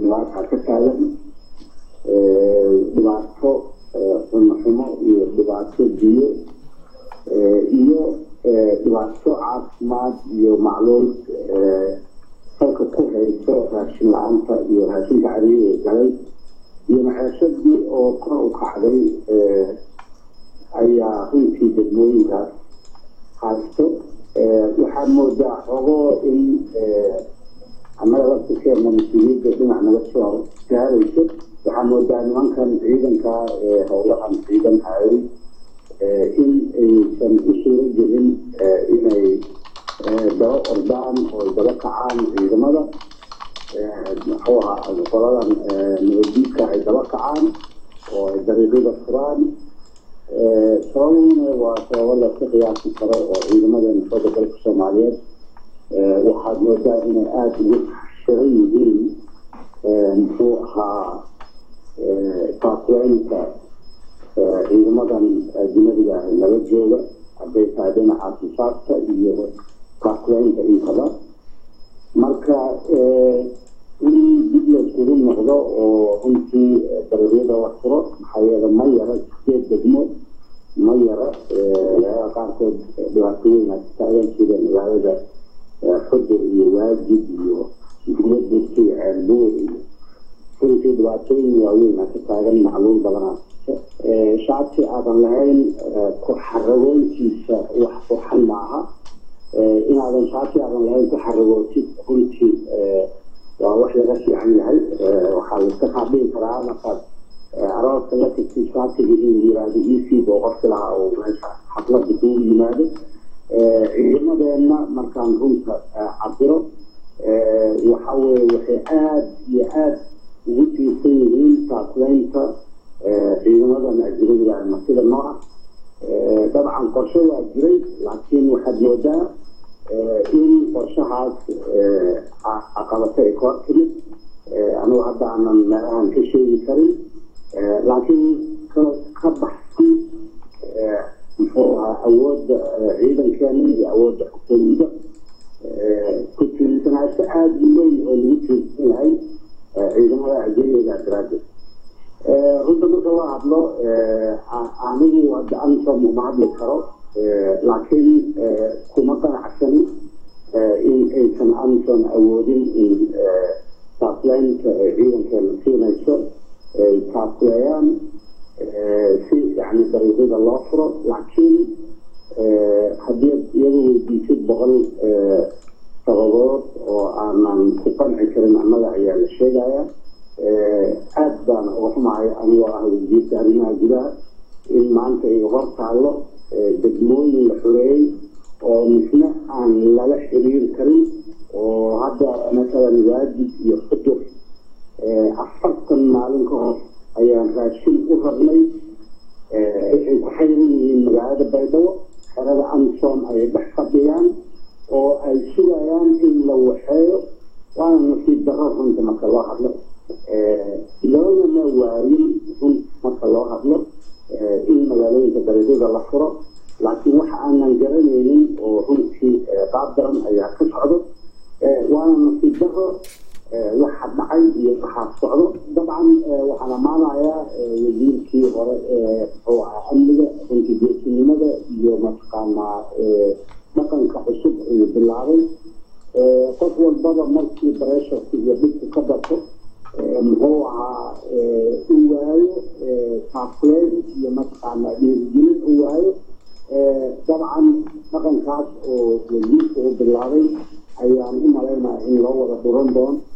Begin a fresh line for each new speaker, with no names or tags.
dhibaataa ka taagan dhibaato xumo xumo iyo dhibaato biyo iyo dhibaato caafimaad iyo macluul salka ku hayso raashin la-aanta iyo raashinka cariiri galay iyo maceeshadii oo kor u kacday ayaa runtii degmooyinkaas haysto waxaa moodaa xogoo in annaga laftirkeena mas-uuliyadda dhinac naga soo gaarayso waxaa moodaa nimankan ciidanka howlahan ciidan hayay in aysan u suuro gelin inay daba ordaan oo daba kacaan ciidamada muxuu ahaa qoladan nabadiidka ay daba kacaan oo ay dariiqyada furaan sababuna waa sababo laska qiyaasi karo oo ciidamadeena xooga dalka soomaaliyeed waxaad moodaa inay aada ugu xiran yihiin muxuu ahaa taakweynta ciidamadan ajnadiga ah nala jooga hadday tahay dhinaca sifaadka iyo taakweynta intaba marka in dib layskugu noqdo oo runtii dariiqyada la furo maxaa yeele ma yara sideed degmo ma yara magaalada qaarkood dhibaatooyin ay taagan sida magaalada xudur iyo waajid iyo diyadurka iyo ceelbuur iyo runtii dhibaatooyin waaweyn ka taagan macluul badanaa shacabkii aadan lahayn ku xaragoontiisa wax waxan maaha inaadan shacabkii aadan lahayn ku xaragootid runtii waa wax laga fiican yahay waxaa laiska qaadhihi karaa markaad arooska la tagtid shacabkiga inuu yiraahdo ec oo qofki lahaa oo meesha xaflada kuu yimaado ciidamadeenna markaan runta cabiro waxa weye waxay aada iyo aada ugu tiirsan yihiin taakleynta ciidamadan ajnadiga martida nooca dabcan qorshe waa jiray laakiin waxaad moodaa in qorshahaas caqabato ay kor timid anugu hadda aanan meelahan ka sheegi karin laakiin ka baxsan muxuu ahaa awoodda ciidankeena iyo awoodda xukuumada ku tiirsanaansho aada u weyn oo lagu tiirsan yahay ciidamada ajnadiga daraaddeed runta marka la hadlo anigu hadda ansom uma hadli karo laakiin kuma qanacsani in aysan anson awoodin in taakleynta ciidankeena siinayso ay taakleeyaan si yani dariiqyada loo furo laakiin haddii iyadu weydiisid boqol sababood oo aanan ku qanci karin annaga ayaa la sheegaya aada baan uga xumahay anigoo ah wasiirka arrimaha gudaha in maanta ay hor taallo degmooyin la xoreeyey oo misna aan lala xiriir karin oo hadda masalan waajid iyo xudur afartan maalin ka hor ayaan raashin u rabnay waxay ku xayran yihiin magaalada baydhabo xerada amsom ay dhex fadhiyaan oo ay sugayaan in la waxeeyo waana nasiib darro runta marka loo hadlo loogama waayin run marka loo hadlo in magaalooyinka dariiqyada la furo laakiin waxa aanan garanaynin oo runtii qaab daran ayaa ka socdo waana nasiib daro waxa dhacay iyo waxaa socdo dabcan waxaan ammaanayaa wasiirkii hore ee muxuu ahaa amniga runtii geesinimada iyo mataqaanaa dhaqanka cusub ayuu bilaabay qof walbaba markii bareesharka iyo dhibku ka darto muxuu ahaa u waayo taafleyn iyo mataqaanaa dhiirigelin u waayo dabcan dhaqankaas oo wasiirka uu bilaabay ayaan u malaynaya in loo wada dhuran doono